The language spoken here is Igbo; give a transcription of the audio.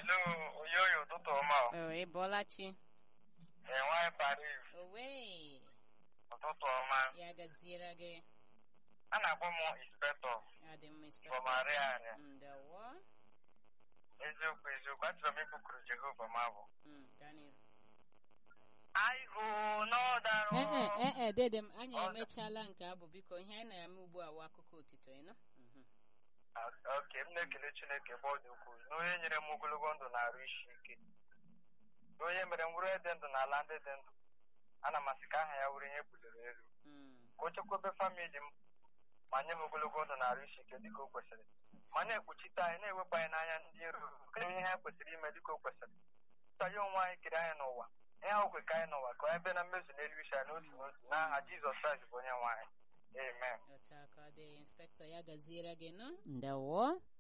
Hello, Oyoyo, ụtụtụ ọma. o. Oh, ị bọọla chi. Ee, nwaanyị Paris, Owe, ụtụtụ ọma. ya gaziere gị. A na-akpọ m inspector Ya dị mma from inspector. Ariaria. Ndewo. Eziokwu eziokwu, achọrọ m ịbụkuru Jehova m abụ. Mm, Daniel. I go n'ọdara. Ee, ee, ee, dede m, anyị Ọ- emechaala nke abụ biko ihe anyị na-eme ugbu a wụ akụkọ otito ịnụ. Mhm. Oke, m na-ekele Chineke ebe ọ dị ukwuu na onye nyere m ogologo ndụ na-arụ isi ike. Na onye mere m were dị ndụ n'ala ndị dị ndụ. Ana m asị ka aha ya were ihe buliri elu. Mm. Ka o chekwebe famili m ma nye m ogologo ndụ na-arụ isi ike dịka o kwesịrị. ma na-ekpuchite anyị na-ewepụ anyị n'anya ndị iro ka ihe ha kwesịrị ime dịka o kwesịrị nta ya onwe anyị kere anyị n'ụwa ihe ahụ kwe ka anyị n'ụwa ka anyị bịa na mmezu n'elu isi anyị n'otu n'otu n'aha Jizọs Kraịst bụ onye nwe anyị amen Otu aka ọ dị inspector ya gaziere gị nụ. Ndewo.